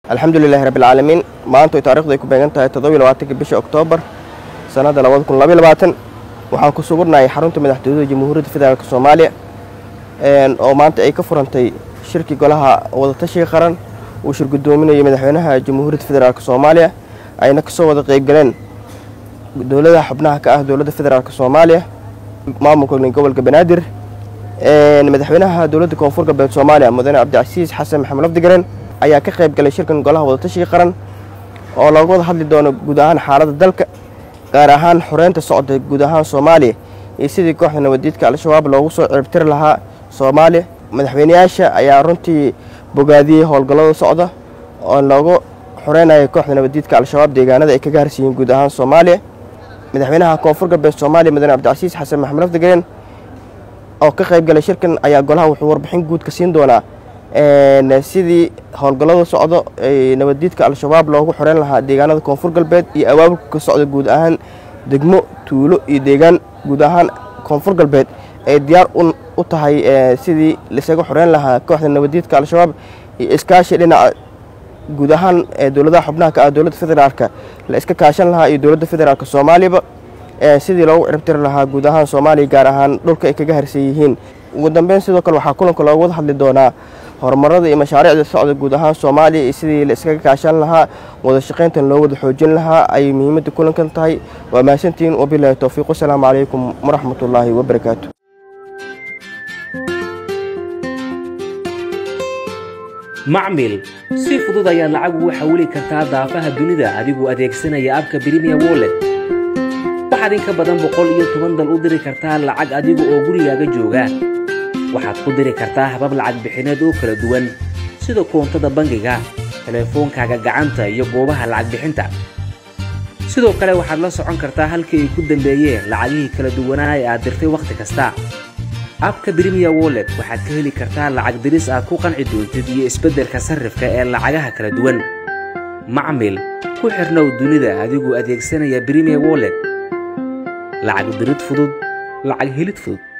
alxamdulilahi rabbilcaalamiin maanta taarikhdu ay ku beegan tahay toddobiy labaatanka bisha oktoobar sannadda labada kun labaiy labaatan waxaan ku sugurnahay xarunta madaxtooyada jamhuuriyadda federaalk soomaaliya oo maanta ay ka furantay shirkii golaha wadatashiga qaran uu shir guddoominayay madaxweynaha jamhuuriyadda federaalk soomaaliya ayna kasoo wada qeybgaleen dowladaha xubnaha ka ah dowladda federaalk soomaaliya maamulka gobolka banaadir madaxweynaha dowladda koonfur galbeed soomaaliya mudane cabdicasiis xasan maxamed lafdigaren ayaa ka qayb galay shirkan golaha wadatashiga qaran oo looga wada hadli doono guud ahaan xaaladda dalka gaar ahaan xoreynta socda guud ahaan soomaaliya iyo sidii kooxda nabadiidka al-shabaab loogu soo ciribtiri lahaa soomaaliya madaxweyneyaasha ayaa runtii bogaadiyey howlgallada socda oo loogu xoreynaya kooxda nabadiidka al-shabaab deegaanada ay kaga harsiyiin guud ahaan soomaaliya madaxweynaha koonfur galbeed soomaaliya mudane cabdicasiis xasan maxamed lafdigaren oo ka qayb galay shirkan ayaa golaha wuxuu warbixin guud ka siin doonaa sidii howlgallada socdo ee nabaddiidka al-shabaab loogu xoreyn lahaa deegaanada koonfur galbeed iyo abaabulka ka socda guud ahaan degmo tuulo iyo deegaan guud ahaan koonfur galbeed ay diyaar u tahay sidii laisaga xoreyn lahaa kooxda nabaddiidka al-shabaab iyo iskaashi dhinaca guud ahaan dowladaha xubnaha ka ah dowladda federaalka la iska kaashan lahaa iyo dowladda federaalk soomaaliyaba sidii loogu ciribtiri lahaa guud ahaan soomaaliya gaar ahaan dhulka ay kaga harsan yihiin ugu dambeyn sidoo kale waxaa kulanka looga wada hadli doonaa horumarada iyo mashaariicda socda guud ahaan soomaaliya iyo sidii la iskaga kaashan lahaa wada shaqayntan loo wada xoojin lahaa ayay muhiimadda kulankan tahay waa mahadsantihiin wabilaahi towfiiq wasalaamu calaykum waraxmatullaahi wabarakaatu macmil si fudud ayaad lacag ugu xawili kartaa daafaha dunida adigoo adeegsanaya abka brimiya wollet waxaad in ka badan boqol iyo toban dal u diri kartaa lacag adiga oo gurigaaga jooga waxaad ku diri kartaa habab lacag bixineed oo kala duwan sida koontada bangiga telefoonkaaga gacanta iyo goobaha lacag bixinta sidoo kale waxaad la socon kartaa halkii ay ku dambeeyeen lacagihii kala duwanaa ee aad dirtay wakhti kasta abka brimiya wollet waxaad ka heli kartaa lacag diris aad ku qanci doontid iyo isbeddelka sarrifka ee lacagaha kala duwan macmil ku xirnow dunida adigoo adeegsanaya brimiya wollet lacag dirid fudud lacag helid fudud